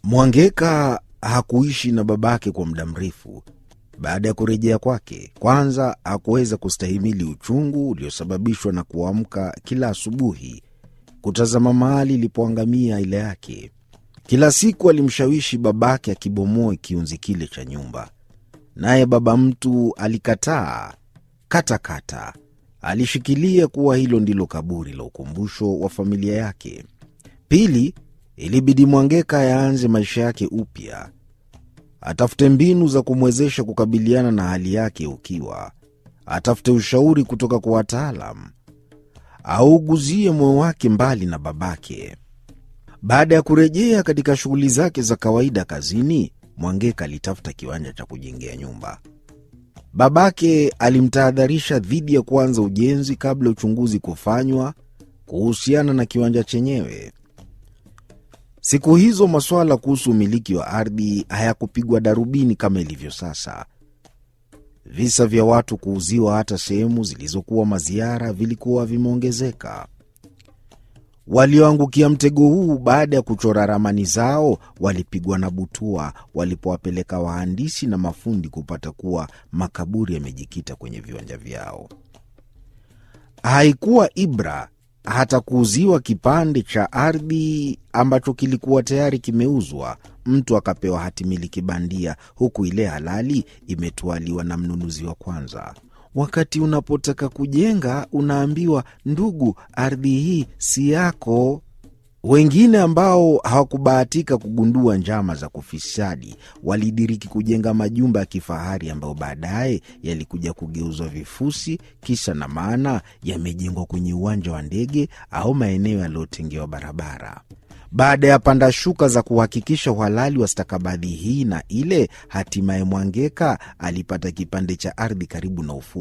Mwangeka hakuishi na babake kwa muda mrefu. Baada ya kurejea kwake, kwanza hakuweza kustahimili uchungu uliosababishwa na kuamka kila asubuhi kutazama mahali ilipoangamia aila yake. Kila siku alimshawishi babake akibomoe kiunzi kile cha nyumba, naye baba mtu alikataa katakata. Alishikilia kuwa hilo ndilo kaburi la ukumbusho wa familia yake. Pili, ilibidi Mwangeka yaanze maisha yake upya, atafute mbinu za kumwezesha kukabiliana na hali yake ukiwa, atafute ushauri kutoka kwa wataalam, auguzie moyo wake mbali na babake. Baada ya kurejea katika shughuli zake za kawaida kazini, Mwangeka alitafuta kiwanja cha kujengea nyumba. Babake alimtahadharisha dhidi ya kuanza ujenzi kabla uchunguzi kufanywa kuhusiana na kiwanja chenyewe. Siku hizo masuala kuhusu umiliki wa ardhi hayakupigwa darubini kama ilivyo sasa. Visa vya watu kuuziwa hata sehemu zilizokuwa maziara vilikuwa vimeongezeka. Walioangukia mtego huu baada ya kuchora ramani zao walipigwa na butua walipowapeleka wahandisi na mafundi kupata kuwa makaburi yamejikita kwenye viwanja vyao. Haikuwa ibra hata kuuziwa kipande cha ardhi ambacho kilikuwa tayari kimeuzwa, mtu akapewa hati miliki bandia, huku ile halali imetwaliwa na mnunuzi wa kwanza. Wakati unapotaka kujenga unaambiwa, ndugu, ardhi hii si yako. Wengine ambao hawakubahatika kugundua njama za kufisadi walidiriki kujenga majumba ya kifahari ambayo baadaye yalikuja kugeuzwa vifusi, kisa na maana yamejengwa kwenye uwanja wa ndege au maeneo yaliyotengewa barabara. Baada ya panda shuka za kuhakikisha uhalali wa stakabadhi hii na ile, hatimaye Mwangeka alipata kipande cha ardhi karibu na ufuo